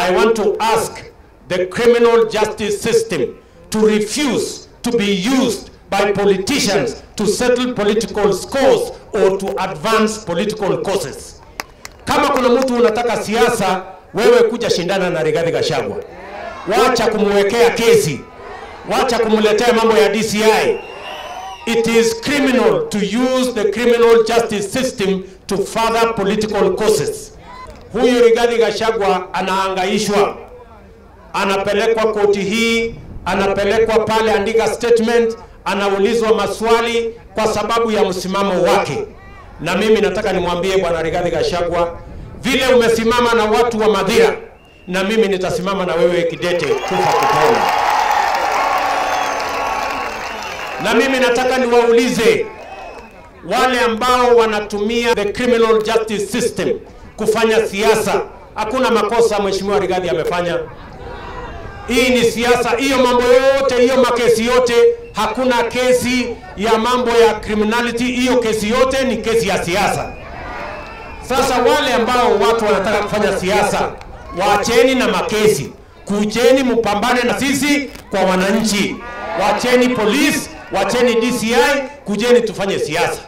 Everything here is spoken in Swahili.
I want to ask the criminal justice system to refuse to be used by politicians to settle political scores or to advance political causes. Kama kuna mtu unataka siasa, wewe kuja shindana na Rigathi Gachagua. Wacha kumwekea kesi, wacha kumletea mambo ya DCI. It is criminal to use the criminal justice system to further political causes. Huyu Rigathi Gachagua anaangaishwa, anapelekwa koti hii, anapelekwa pale, andika statement, anaulizwa maswali kwa sababu ya msimamo wake. Na mimi nataka nimwambie bwana Rigathi Gachagua, vile umesimama na watu wa Madhira, na mimi nitasimama na wewe kidete, kufa kupona. Na mimi nataka niwaulize wale ambao wanatumia the criminal justice system kufanya siasa, hakuna makosa mheshimiwa Rigathi amefanya. Hii ni siasa, hiyo mambo yote, hiyo makesi yote, hakuna kesi ya mambo ya criminality. Hiyo kesi yote ni kesi ya siasa. Sasa wale ambao watu wanataka kufanya siasa, waacheni na makesi, kujeni mpambane na sisi kwa wananchi. Wacheni polisi, wacheni DCI, kujeni tufanye siasa.